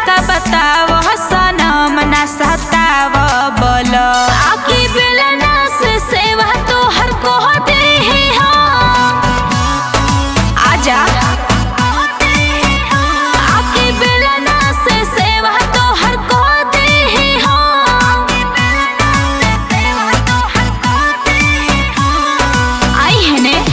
का बताव सनम ना सताव बोल आकी बेलना से सेवा तो हर को दे आजा आकी बेलना से सेवा तो हर को दे आई है ने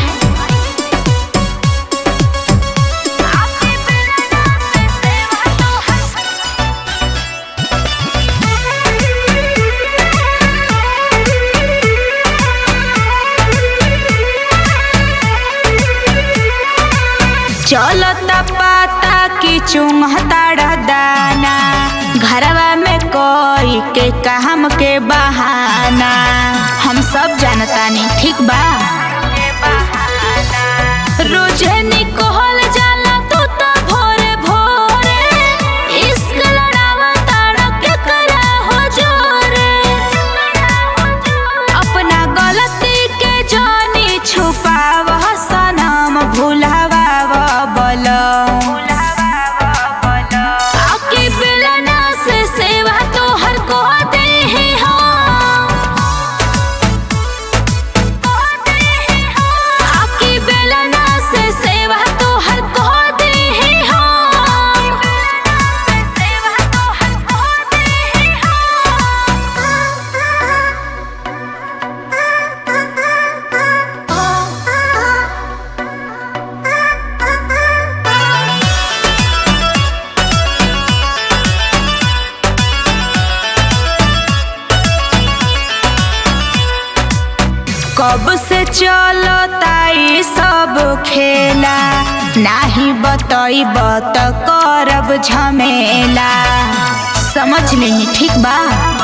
चलता पाता की चुंघता दाना घरवा में कोई के काम के बहाना हम सब जानतानी ठीक बा रोजे निकोल जाला तू तो भोरे भोरे इश्क लड़ावा ताड़ा के करा हो जोरे अपना गलती के जानी छुपाव सनम भुलावा बोल आके बेलना से सेवा तो हर को दे आके बेलना से सेवा तो हर को दे कब से चलो ताई सब खेला नाही बतईब त करब झमेला समझ नहीं ठीक बा